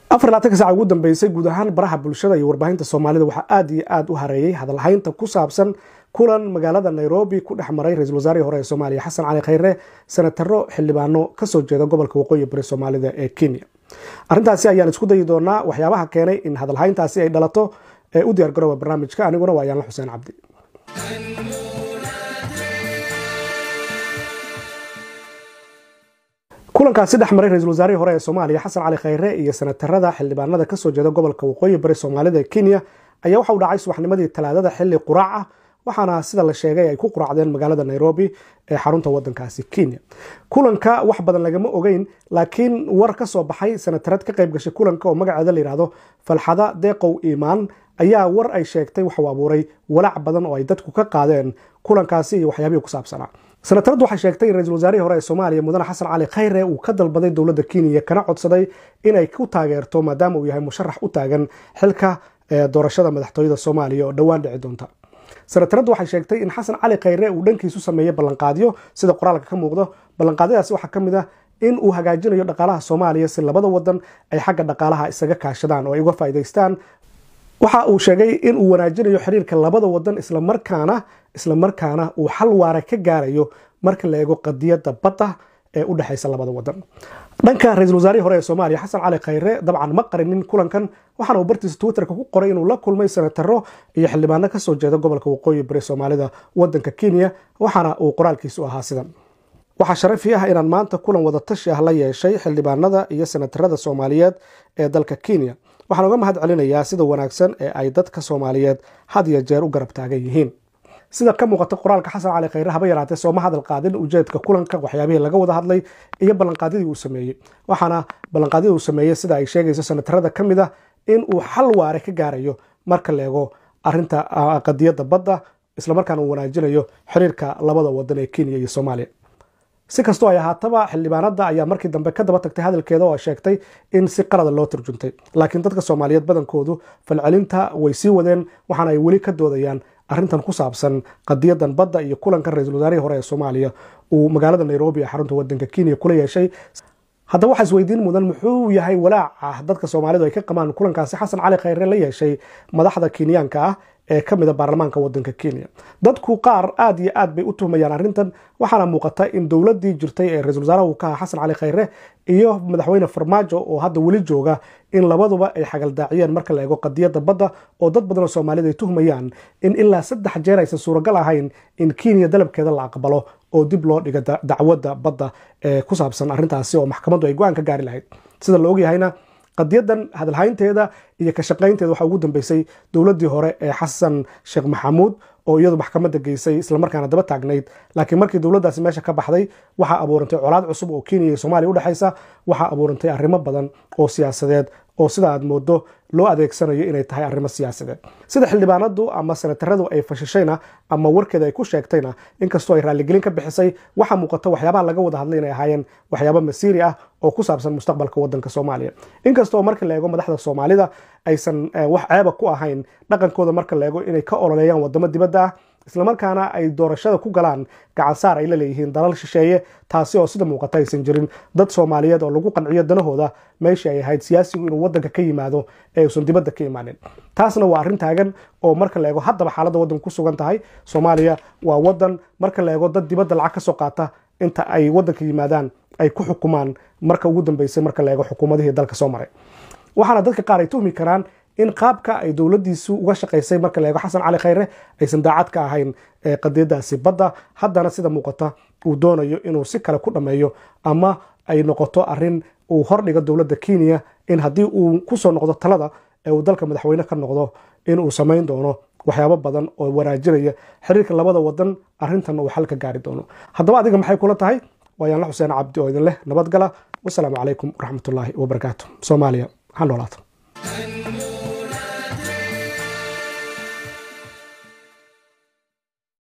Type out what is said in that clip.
afar laatanka saaca ugu dambeysay guud ahaan baraha bulshada iyo warbaahinta soomaalida waxaa aada iyo aada u hareeyey hadalhaynta ku saabsan kulan magaalada nairobi ku dhex maray ra-isul wasaarihii hore ee soomaaliya xasan cali khayre senataro xildhibaano kasoo jeeda gobolka waqooyi bari soomaalida ee kenya arrintaasi ayaan isku dayi doonaa waxyaabaha keenay in hadalhayntaasi ay dhalato ee u diyaar garooba barnaamijka aniguna waa yaanla xuseen cabdi kulankaasi dhex maray ra-isul wasaarihii hore ee soomaaliya xasan cali khayre iyo senatarada xildhibaanada kasoo jeeda gobolka waqooyi bari soomaalida ee kenya ayaa waxa u dhacay subaxnimadii talaadada xili quraac ah waxaana sida la sheegay ay ku quraacdeen magaalada nairobi ee xarunta wadankaasi kenya kulanka wax badan lagama ogeyn laakiin war ka soo baxay senatarad ka qayb gashay kulanka oo magaceeda layidhahdo falxada deeqow iimaan ayaa war ay sheegtay waxuu abuuray walaac badan oo ay dadku ka qaadeen kulankaasi iyo waxyaabihii ku saabsanaa senataradu waxay sheegtay in ra-isul wasaarihii hore ee soomaaliya mudane xasan cali khayre uu ka dalbaday dowladda kenya kana codsaday inay ku taageerto maadaama uu yahay musharax u taagan xilka doorashada madaxtooyada soomaaliya oo dhowaan dhici doonta senataradu waxay sheegtay in xasan cali khayre uu dhankiisu sameeyey ballanqaadyo sida qoraalka ka muuqdo ballanqaadyadaasi waxaa ka mid ah in uu hagaajinayo dhaqaalaha soomaaliya si labada wadan ay xagga dhaqaalaha isaga kaashadaan oo ay uga faa'iidaystaan waxa uu sheegay in uu wanaajinayo xiriirka labada wadan islamarkaana islamarkaana uu xal waara ka gaarayo marka la eego qadiyadda badda ee u dhexaysa labada wadan dhanka ra-isul wasaarihii hore ee soomaaliya xasan cali khayre dabcan ma qarinin kulankan waxaana uu bartiisa twitterka ku qoray inuu la kulmay senataro iyo xildhibaano kasoo jeeda gobolka waqooyi bari soomaalida wadanka kenya waxaana uu qoraalkiisu ahaa sidan waxaa sharafi ah inaan maanta kulan wadatashi ah la yeeshay xildhibaanada iyo senatarada soomaaliyeed ee dalka kenya waxaan uga mahad celinayaa sida wanaagsan ee ay dadka soomaaliyeed had iyo jeer u garab taagan yihiin sida ka muuqata qoraalka xasan cali khayre haba yaraatee sooma hadal qaadin ujeedka kulanka waxyaabihii laga wada hadlay iyo ballanqaadyadii uu sameeyey waxaana ballanqaadyadii uu sameeyey sida ay sheegayso senatarada ka mid ah in uu xal waare ka gaarayo marka la eego arinta qadiyadda badda islamarkaana uu wanaajinayo xiriirka labada wadan ee kenya iyo soomaaliya si kastoo ay ahaataba xildhibaanada ayaa markii dambe ka daba tagtay hadalkeeda oo sheegtay in si qalada loo turjuntay laakiin dadka soomaaliyeed badankoodu falcelinta way sii wadeen waxaana ay weli ka doodayaan arrintan ku saabsan qadiyadan badda iyo kulankan ra-isul wasaarihii hore ee soomaaliya uu magaalada nairobi ee xarunta wadanka kenya kula yeeshay haddaba waxaa isweydiin mudan muxuu yahay walaaca dadka soomaalidu ay ka qabaan kulankaasi xasan cali khayre la yeeshay madaxda kenyaanka ah ee ka mida baarlamaanka wadanka kenya dadku qaar aada iyo aad bay u tuhmayaan arrintan waxaana muuqata in dowladii jirtay ee ra-isul wasaaraha ka aha xasan cali khayre iyo madaxweyne farmaajo oo hadda weli jooga in labaduba ay xagaldaaciyeen marka la eego qadiyadda badda oo dad badan oo soomaaliyed ay tuhmayaan in ilaa saddex jeer aysan suuragal ahayn in kenya dalabkeeda la aqbalo oo dib loo dhiga dacwadda badda ee ku saabsan arrintaasi oo maxkamaddu ay go-aan ka gaari lahayd sida la ogyahayna qadiyadan hadalhaynteeda iyo ka shaqaynteeda waxaa ugu dambeysay dowladdii hore ee xasan sheekh maxamuud oo iyadu maxkamadda geysay islamarkaana daba taagnayd laakiin markii dowladdaasi meesha ka baxday waxaa abuurantay colaad cusub oo kenya iyo soomaaliya udhexaysa waxaa abuurantay arrimo badan oo siyaasadeed oo sida aad moodo loo adeegsanayo inay tahay arrimo siyaasadeed sida xildhibaanadu ama senataradu ay fashishayna ama warkeeda ay ku sheegtayna inkastoo ay raalligelin ka bixisay waxaa muuqata waxyaabaha laga wada hadlay inay ahaayeen waxyaabo masiiri ah oo ku saabsan mustaqbalka wadanka soomaaliya inkastoo marka la eego madaxda soomaalida aysan wax ceeba ku ahayn dhaqankooda marka la eego inay ka ololeeyaan wadamo dibadda ah islamarkaana ay doorashada ku galaan gacansaar ay la leeyihiin dalal shisheeye taasi oo sida muuqata aysan jirin dad soomaaliyeed oo lagu qanciyo danahooda meeshii ay ahayd siyaasigu inuu wadanka ka yimaado ee uusan dibadda ka imaanin taasna waa arrin taagan oo marka la eego haddaba xaaladda waddanka ku sugan tahay soomaaliya waa wadan marka la eego dad dibadda lacag ka soo qaata inta ay wadanka yimaadaan ay ku xukumaan marka ugu dambeysay marka la eego xukuumadihii dalka soo maray waxaana dadka qaar ay tuhmi karaan in qaabka ay dowladiisu uga shaqaysay marka la eego xasan cali khayre aysan daacad ka ahayn qadiyadaasi badda haddana sida muuqata uu doonayo inuu si kale ku dhammeeyo ama ay noqoto arin uu hordhigo dowladda kenya in haddii uu kusoo noqdo talada ee uu dalka madaxweyne ka noqdo inuu samayn doono waxyaabo badan oo wanaajinaya xiriirka labada wadan arrintan uu xal ka gaari doono haddaba adiga maxay kula tahay waayaan la xuseen cabdi oo idin leh nabadgala wasalaamu calaykum waraxmatullaahi wabarakaatu soomaaliya ha noolaato